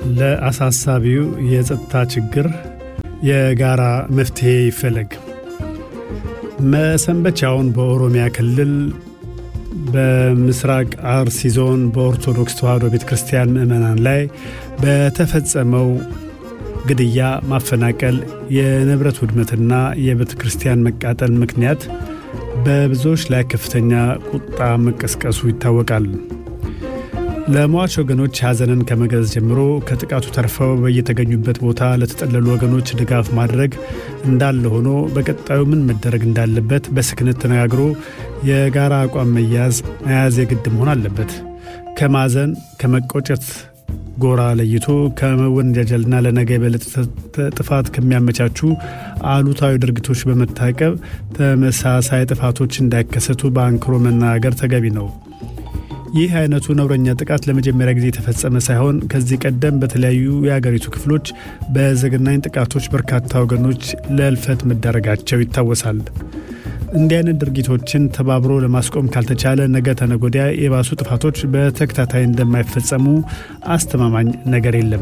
ለአሳሳቢው የጸጥታ ችግር የጋራ መፍትሄ ይፈለግ። መሰንበቻውን በኦሮሚያ ክልል በምስራቅ አርሲ ዞን በኦርቶዶክስ ተዋሕዶ ቤተ ክርስቲያን ምዕመናን ላይ በተፈጸመው ግድያ፣ ማፈናቀል፣ የንብረት ውድመትና የቤተ ክርስቲያን መቃጠል ምክንያት በብዙዎች ላይ ከፍተኛ ቁጣ መቀስቀሱ ይታወቃል። ለሟች ወገኖች ሐዘንን ከመግለጽ ጀምሮ ከጥቃቱ ተርፈው በየተገኙበት ቦታ ለተጠለሉ ወገኖች ድጋፍ ማድረግ እንዳለ ሆኖ በቀጣዩ ምን መደረግ እንዳለበት በስክነት ተነጋግሮ የጋራ አቋም መያዝ መያዝ የግድ መሆን አለበት። ከማዘን ከመቆጨት ጎራ ለይቶ ከመወንጃጀልና ለነገ የበለጠ ጥፋት ከሚያመቻቹ አሉታዊ ድርጊቶች በመታቀብ ተመሳሳይ ጥፋቶች እንዳይከሰቱ በአንክሮ መናገር ተገቢ ነው። ይህ አይነቱ ነውረኛ ጥቃት ለመጀመሪያ ጊዜ የተፈጸመ ሳይሆን ከዚህ ቀደም በተለያዩ የአገሪቱ ክፍሎች በዘግናኝ ጥቃቶች በርካታ ወገኖች ለእልፈት መዳረጋቸው ይታወሳል። እንዲህ አይነት ድርጊቶችን ተባብሮ ለማስቆም ካልተቻለ ነገ ተነጎዲያ የባሱ ጥፋቶች በተከታታይ እንደማይፈጸሙ አስተማማኝ ነገር የለም።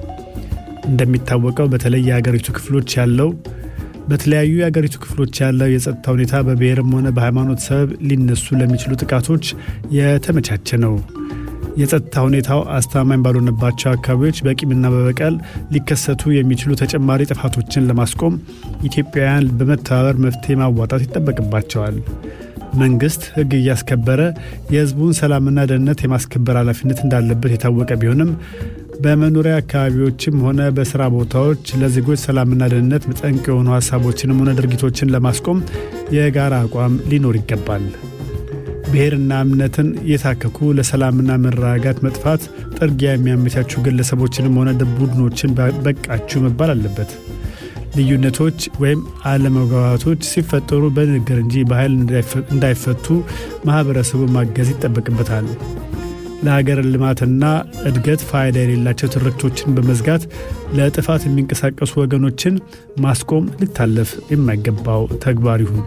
እንደሚታወቀው በተለይ የአገሪቱ ክፍሎች ያለው በተለያዩ የአገሪቱ ክፍሎች ያለው የጸጥታ ሁኔታ በብሔርም ሆነ በሃይማኖት ሰበብ ሊነሱ ለሚችሉ ጥቃቶች የተመቻቸ ነው። የጸጥታ ሁኔታው አስተማማኝ ባልሆነባቸው አካባቢዎች በቂምና በበቀል ሊከሰቱ የሚችሉ ተጨማሪ ጥፋቶችን ለማስቆም ኢትዮጵያውያን በመተባበር መፍትሄ ማዋጣት ይጠበቅባቸዋል። መንግስት ሕግ እያስከበረ የሕዝቡን ሰላምና ደህንነት የማስከበር ኃላፊነት እንዳለበት የታወቀ ቢሆንም በመኖሪያ አካባቢዎችም ሆነ በስራ ቦታዎች ለዜጎች ሰላምና ደህንነት ጠንቅ የሆኑ ሀሳቦችንም ሆነ ድርጊቶችን ለማስቆም የጋራ አቋም ሊኖር ይገባል። ብሔርና እምነትን የታከኩ ለሰላምና መረጋጋት መጥፋት ጥርጊያ የሚያመቻቹ ግለሰቦችንም ሆነ ቡድኖችን በቃችሁ መባል አለበት። ልዩነቶች ወይም አለመግባባቶች ሲፈጠሩ በንግግር እንጂ በኃይል እንዳይፈቱ ማህበረሰቡ ማገዝ ይጠበቅበታል። ለሀገር ልማትና እድገት ፋይዳ የሌላቸው ትርክቶችን በመዝጋት ለጥፋት የሚንቀሳቀሱ ወገኖችን ማስቆም ሊታለፍ የማይገባው ተግባር ይሁን።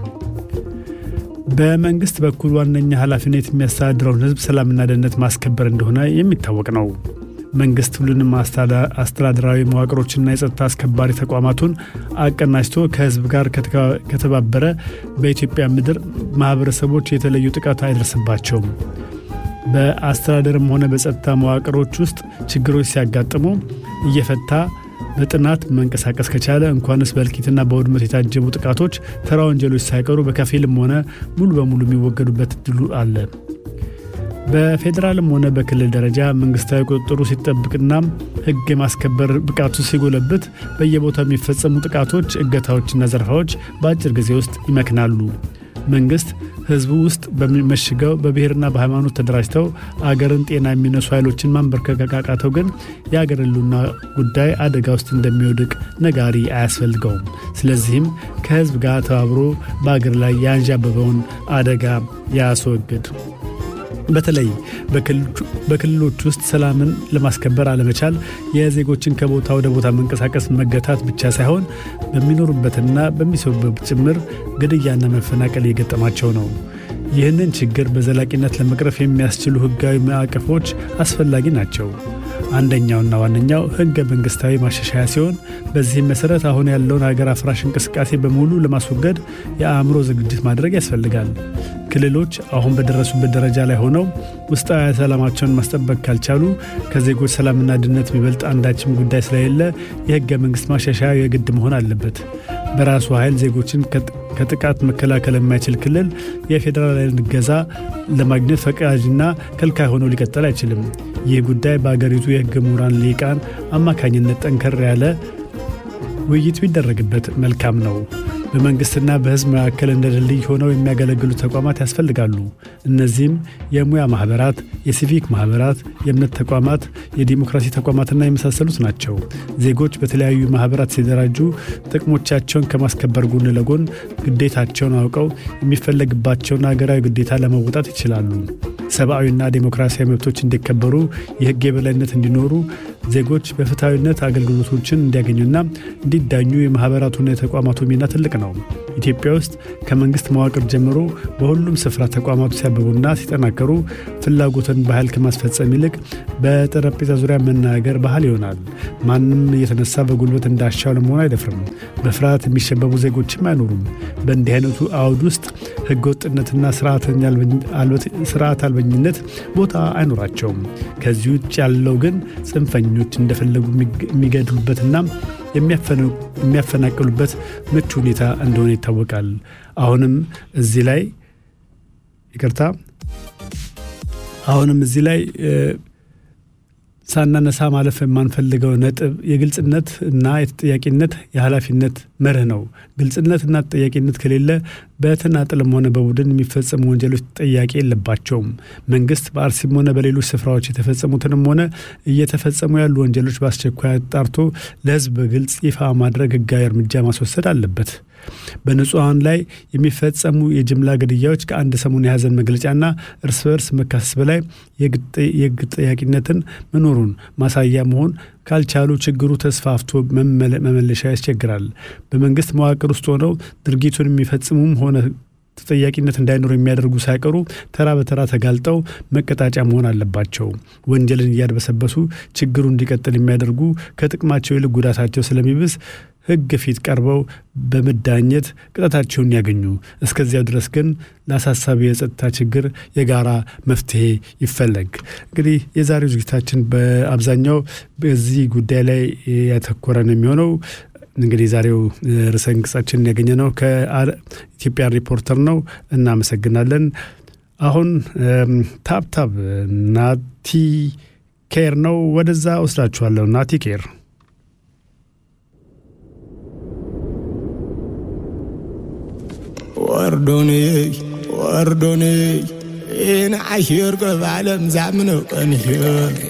በመንግስት በኩል ዋነኛ ኃላፊነት የሚያስተዳድረውን ሕዝብ ሰላምና ደህንነት ማስከበር እንደሆነ የሚታወቅ ነው። መንግስት ሁሉንም አስተዳደራዊ መዋቅሮችና የጸጥታ አስከባሪ ተቋማቱን አቀናጅቶ ከህዝብ ጋር ከተባበረ በኢትዮጵያ ምድር ማህበረሰቦች የተለዩ ጥቃት አይደርስባቸውም። በአስተዳደርም ሆነ በጸጥታ መዋቅሮች ውስጥ ችግሮች ሲያጋጥሙ እየፈታ በጥናት መንቀሳቀስ ከቻለ እንኳንስ በእልቂትና በውድመት የታጀቡ ጥቃቶች ተራ ወንጀሎች ሳይቀሩ በከፊልም ሆነ ሙሉ በሙሉ የሚወገዱበት እድሉ አለ። በፌዴራልም ሆነ በክልል ደረጃ መንግስታዊ ቁጥጥሩ ሲጠብቅና ህግ የማስከበር ብቃቱ ሲጎለብት በየቦታው የሚፈጸሙ ጥቃቶች፣ እገታዎችና ዘረፋዎች በአጭር ጊዜ ውስጥ ይመክናሉ። መንግስት ህዝቡ ውስጥ በሚመሽገው በብሔርና በሃይማኖት ተደራጅተው አገርን ጤና የሚነሱ ኃይሎችን ማንበርከክ ካቃተው ግን የአገር ህልውና ጉዳይ አደጋ ውስጥ እንደሚወድቅ ነጋሪ አያስፈልገውም። ስለዚህም ከህዝብ ጋር ተባብሮ በአገር ላይ ያንዣበበውን አደጋ ያስወግድ። በተለይ በክልሎች ውስጥ ሰላምን ለማስከበር አለመቻል የዜጎችን ከቦታ ወደ ቦታ መንቀሳቀስ መገታት ብቻ ሳይሆን በሚኖሩበትና በሚሰሩበት ጭምር ግድያና መፈናቀል እየገጠማቸው ነው። ይህንን ችግር በዘላቂነት ለመቅረፍ የሚያስችሉ ህጋዊ ማዕቀፎች አስፈላጊ ናቸው። አንደኛውና ዋነኛው ህገ መንግስታዊ ማሻሻያ ሲሆን በዚህም መሰረት አሁን ያለውን ሀገር አፍራሽ እንቅስቃሴ በሙሉ ለማስወገድ የአእምሮ ዝግጅት ማድረግ ያስፈልጋል። ክልሎች አሁን በደረሱበት ደረጃ ላይ ሆነው ውስጣዊ ሰላማቸውን ማስጠበቅ ካልቻሉ ከዜጎች ሰላምና ደህንነት የሚበልጥ አንዳችም ጉዳይ ስለሌለ የህገ መንግስት ማሻሻያ የግድ መሆን አለበት። በራሱ ኃይል ዜጎችን ከጥቃት መከላከል የማይችል ክልል የፌዴራል እገዛ ለማግኘት ፈቃጅና ከልካይ ሆኖ ሊቀጥል አይችልም። ይህ ጉዳይ በአገሪቱ የህግ ምሁራን ሊቃን አማካኝነት ጠንከር ያለ ውይይት ቢደረግበት መልካም ነው። በመንግስትና በህዝብ መካከል እንደ ድልድይ ሆነው የሚያገለግሉ ተቋማት ያስፈልጋሉ። እነዚህም የሙያ ማህበራት፣ የሲቪክ ማህበራት፣ የእምነት ተቋማት፣ የዲሞክራሲ ተቋማትና የመሳሰሉት ናቸው። ዜጎች በተለያዩ ማህበራት ሲደራጁ ጥቅሞቻቸውን ከማስከበር ጎን ለጎን ግዴታቸውን አውቀው የሚፈለግባቸውን ሀገራዊ ግዴታ ለመወጣት ይችላሉ። ሰብአዊና ዴሞክራሲያዊ መብቶች እንዲከበሩ፣ የህግ የበላይነት እንዲኖሩ ዜጎች በፍትሐዊነት አገልግሎቶችን እንዲያገኙና እንዲዳኙ የማኅበራቱና የተቋማቱ ሚና ትልቅ ነው። ኢትዮጵያ ውስጥ ከመንግሥት መዋቅር ጀምሮ በሁሉም ስፍራ ተቋማቱ ሲያብቡና ሲጠናከሩ ፍላጎትን በኃይል ከማስፈጸም ይልቅ በጠረጴዛ ዙሪያ መናገር ባህል ይሆናል። ማንም እየተነሳ በጉልበት እንዳሻው ለመሆን አይደፍርም። በፍርሃት የሚሸበቡ ዜጎችም አይኖሩም። በእንዲህ አይነቱ አውድ ውስጥ ሕገወጥነትና ስርዓት አልበኝነት ቦታ አይኖራቸውም። ከዚህ ውጭ ያለው ግን ጽንፈኞች እንደፈለጉ የሚገድሉበትና የሚያፈናቅሉበት ምቹ ሁኔታ እንደሆነ ይታወቃል። አሁንም እዚህ ላይ ይቅርታ፣ አሁንም እዚህ ላይ ሳናነሳ ማለፍ የማንፈልገው ነጥብ የግልጽነት እና የተጠያቂነት የኃላፊነት መርህ ነው። ግልጽነትና ተጠያቂነት ከሌለ በተናጥልም ሆነ በቡድን የሚፈጸሙ ወንጀሎች ተጠያቂ የለባቸውም። መንግስት በአርሲም ሆነ በሌሎች ስፍራዎች የተፈጸሙትንም ሆነ እየተፈጸሙ ያሉ ወንጀሎች በአስቸኳይ አጣርቶ ለሕዝብ በግልጽ ይፋ ማድረግ ሕጋዊ እርምጃ ማስወሰድ አለበት። በንጹሐን ላይ የሚፈጸሙ የጅምላ ግድያዎች ከአንድ ሰሞን የሀዘን መግለጫና እርስ በርስ መካሰስ በላይ የሕግ ጠያቂነትን መኖሩን ማሳያ መሆን ካልቻሉ ችግሩ ተስፋፍቶ መመለሻ ያስቸግራል። በመንግስት መዋቅር ውስጥ ሆነው ድርጊቱን የሚፈጽሙም ሆነ ተጠያቂነት እንዳይኖር የሚያደርጉ ሳይቀሩ ተራ በተራ ተጋልጠው መቀጣጫ መሆን አለባቸው። ወንጀልን እያድበሰበሱ ችግሩ እንዲቀጥል የሚያደርጉ ከጥቅማቸው ይልቅ ጉዳታቸው ስለሚብስ ሕግ ፊት ቀርበው በመዳኘት ቅጣታቸውን ያገኙ። እስከዚያው ድረስ ግን ለአሳሳቢ የጸጥታ ችግር የጋራ መፍትሄ ይፈለግ። እንግዲህ የዛሬው ዝግጅታችን በአብዛኛው በዚህ ጉዳይ ላይ ያተኮረ ነው የሚሆነው። እንግዲህ ዛሬው ርዕሰ አንቀጻችንን ያገኘ ነው ከኢትዮጵያ ሪፖርተር ነው። እናመሰግናለን። አሁን ታብታብ ናቲ ኬር ነው። ወደዛ ወስዳችኋለሁ። ናቲ ኬር ወርዶኔ ወርዶኔ ይህን አሽር ቀባለም ዛምነው ቀንሽር